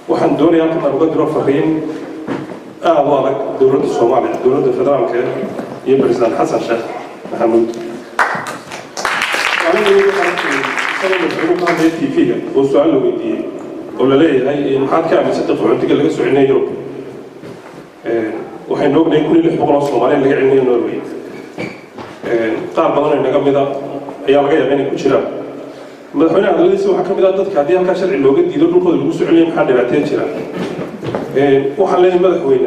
waxaan doonaya halkan aan uga diro fariin aada u adag dowladda soomaaliya dowladda federaalka iyo president xasan sheekh maxamuud hadlaya tv-ga oo su-aal la weydiiyey oo la leeyahay maxaad ka aaminsantay qaxoontiga laga soo celinaya yurub waxaynu ognahay kun iyo lix boqol oo soomaaliya laga celinayo norway qaar badan oo inaga mida ayaa laga yaaba inay ku jiraan madaxweyne hadaladiisa waxaa ka mid ah dadka haddii halkaa sharci looga diido dhulkooda lagu soo celiya maxaa dhibaatee jira waxaan leeyahay madaxweyne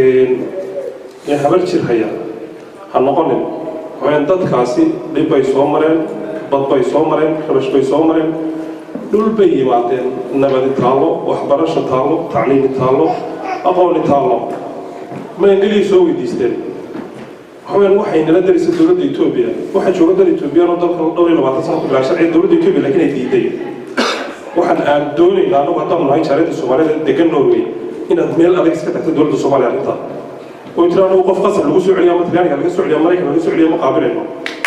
habar jir haya ha noqonin waxaweyn dadkaasi dhib bay soo mareen bad bay soo mareen rabash bay soo mareen dhul bay yimaadeen nabadi taallo waxbarasho taallo tacliimi taallo aqooni taallo maangeliya soo weydiisteen waxaweyaan waxay nala darisa dowladda etoobiya waxaa jooga dal etoobiyaan oo dalkan dhowr iyo labaatan sano ku bilaa sharciga dowladda etoobiya laakiin ay diiday waxaan aan doonaynaa anagu haddaan nahay jaaradda soomaalida degan norway inaad meel adag iska tagto dowladda soomaaliya arrintaa oo tira anagu qof qasab lagu soo celiya ama talyaaniga laga soo celiya maraykan laga soo celiya ma qaabilayno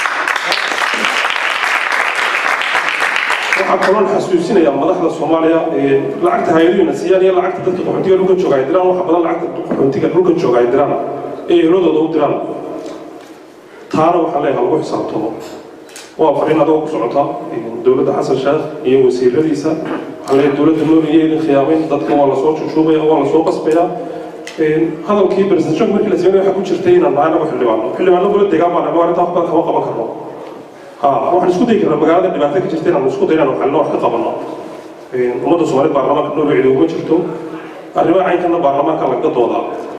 waxaa kaloon xasuusinayaa madaxda soomaaliya lacagta hay-aduhuna siiyaan iyo lacagta dadka qaxoontiga dhulkan jooga ay diraan waxa badan lacagta qaxoontiga dhulkan jooga ay diraan ee ehlodooda u diraan taana waxaan leeyahay lagu xisaabtamo waa fariin adoo ku socota dowladda xasan sheekh iyo wasiiradiisa waxaan leeyahay dowladda nooriya idin khiyaamayn dadka waa lasoo jujuubaya waa lasoo qasbaya hadalkii presidentshonka markii la sameynaya waxaa ku jirtay inaan nahay anagu xildhibaano xildhibaano kula degaan baan anagu arrintaa waxba kama qaban karno ha waxaan isku dayi karnaa magaalada dhibaato ka jirta inaan isku dayo inaan xalino wax ka qabanno ummadda soomaalida baarlamaanka noorway cidi uma jirto arrimaha caynkana baarlamaanka laga doodaa